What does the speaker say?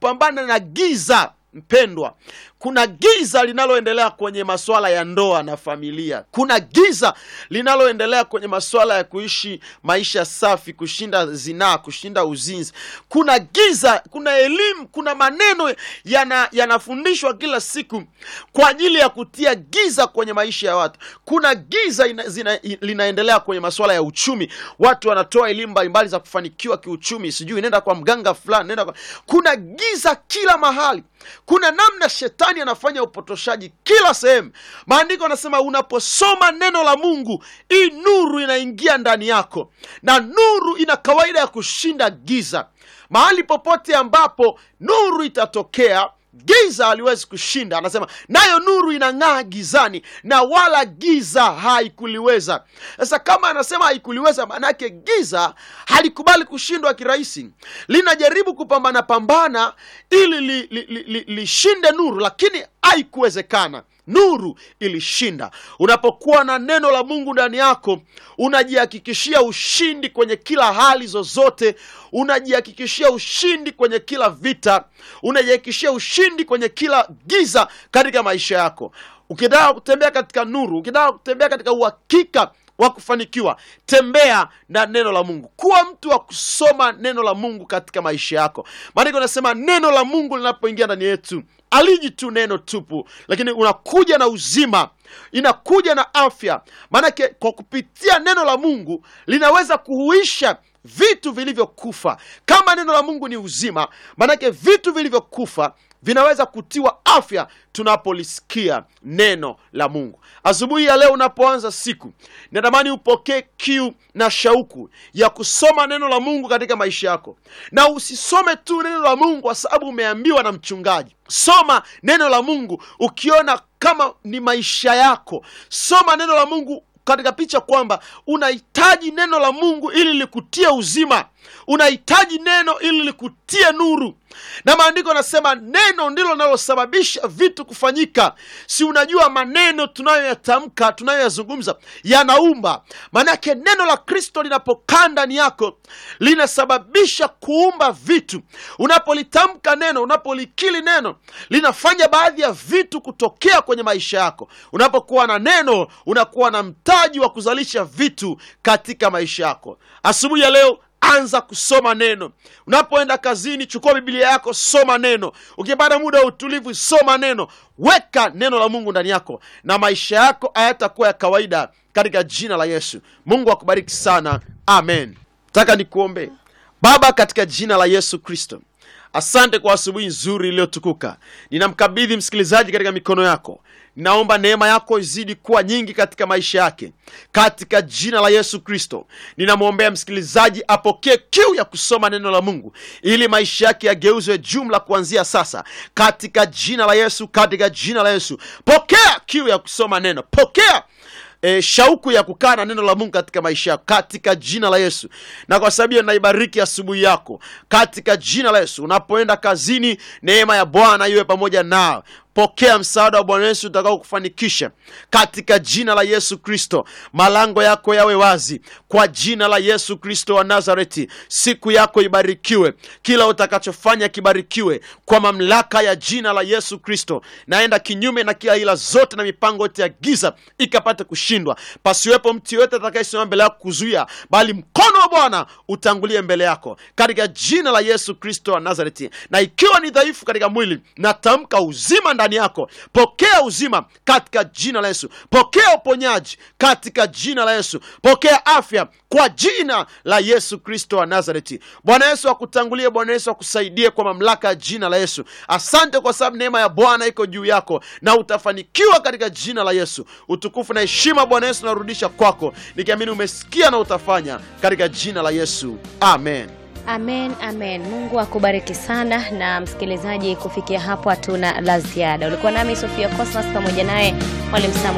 kupambana na giza mpendwa kuna giza linaloendelea kwenye masuala ya ndoa na familia kuna giza linaloendelea kwenye masuala ya kuishi maisha safi kushinda zinaa kushinda uzinzi kuna giza kuna elimu kuna maneno yana- yanafundishwa kila siku kwa ajili ya kutia giza kwenye maisha ya watu kuna giza ina, zina, linaendelea kwenye masuala ya uchumi watu wanatoa elimu mbalimbali za kufanikiwa kiuchumi sijui nenda kwa mganga fulani nenda kwa... kuna giza kila mahali kuna namna shetani anafanya upotoshaji kila sehemu maandiko anasema unaposoma neno la mungu hii nuru inaingia ndani yako na nuru ina kawaida ya kushinda giza mahali popote ambapo nuru itatokea giza haliwezi kushinda anasema nayo nuru inang'aa gizani na wala giza haikuliweza sasa kama anasema haikuliweza maanake giza halikubali kushindwa kirahisi linajaribu kupambana pambana ili lishinde li, li, li, lishinde nuru lakini haikuwezekana nuru ilishinda unapokuwa na neno la mungu ndani yako unajihakikishia ushindi kwenye kila hali zozote unajihakikishia ushindi kwenye kila vita unajihakikishia ushindi kwenye kila giza katika maisha yako ukitaka kutembea katika nuru ukitaka kutembea katika uhakika wa kufanikiwa tembea na neno la mungu kuwa mtu wa kusoma neno la mungu katika maisha yako maandiko nasema neno la mungu linapoingia ndani yetu aliji tu neno tupu lakini unakuja na uzima inakuja na afya maanake kwa kupitia neno la mungu linaweza kuhuisha vitu vilivyokufa kama neno la mungu ni uzima maanake vitu vilivyokufa vinaweza kutiwa afya tunapolisikia neno la mungu asubuhi ya leo unapoanza siku natamani upokee kiu na shauku ya kusoma neno la mungu katika maisha yako na usisome tu neno la mungu kwa sababu umeambiwa na mchungaji soma neno la mungu ukiona kama ni maisha yako soma neno la mungu katika picha kwamba unahitaji neno la mungu ili likutie uzima unahitaji neno ili likutie nuru na maandiko yanasema neno ndilo linalosababisha vitu kufanyika si unajua maneno tunayoyatamka tunayoyazungumza yanaumba maanake neno la kristo linapokaa ndani yako linasababisha kuumba vitu unapolitamka neno unapolikili neno linafanya baadhi ya vitu kutokea kwenye maisha yako unapokuwa na neno unakuwa na mtaji wa kuzalisha vitu katika maisha yako asubuhi ya leo anza kusoma neno unapoenda kazini chukua biblia yako soma neno ukipata muda wa utulivu soma neno weka neno la mungu ndani yako na maisha yako hayatakuwa ya kawaida katika jina la yesu mungu akubariki sana amen taka nikuombee baba katika jina la yesu kristo asante kwa asubuhi nzuri iliyotukuka ninamkabidhi msikilizaji katika mikono yako ninaomba neema yako izidi kuwa nyingi katika maisha yake katika jina la yesu kristo ninamwombea msikilizaji apokee kiu ya kusoma neno la mungu ili maisha yake yageuzwe jumla kuanzia sasa katika jina la yesu katika jina la yesu pokea kiu ya kusoma neno pokea e, shauku ya kukaa na neno la mungu katika maisha yako katika jina la yesu na kwa sababu hiyo naibariki asubuhi yako katika jina la yesu unapoenda kazini neema ya bwana iwe pamoja nawe pokea msaada wa bwana yesu utakao kufanikisha katika jina la yesu kristo malango yako yawe wazi kwa jina la yesu kristo wa nazareti siku yako ibarikiwe kila utakachofanya kibarikiwe kwa mamlaka ya jina la yesu kristo naenda kinyume na kila ila zote na mipango yote ya giza ikapate kushindwa pasiwepo mtu yoyote atakayesimama mbele yako kuzuia bali mkono wa bwana utangulie mbele yako katika jina la yesu kristo wa nazareti na ikiwa ni dhaifu katika mwili natamka uzima ndani yako pokea uzima katika jina la yesu pokea uponyaji katika jina la yesu pokea afya kwa jina la yesu kristo wa nazareti bwana yesu akutangulie bwana yesu akusaidie kwa mamlaka ya jina la yesu asante kwa sababu neema ya bwana iko juu yako na utafanikiwa katika jina la yesu utukufu na heshima bwana yesu narudisha kwako nikiamini umesikia na utafanya katika jina la yesu amen Amen, amen. Mungu akubariki sana. Na msikilizaji, kufikia hapo hatuna la ziada. Ulikuwa nami Sofia Cosmas pamoja naye mwalimu Samuel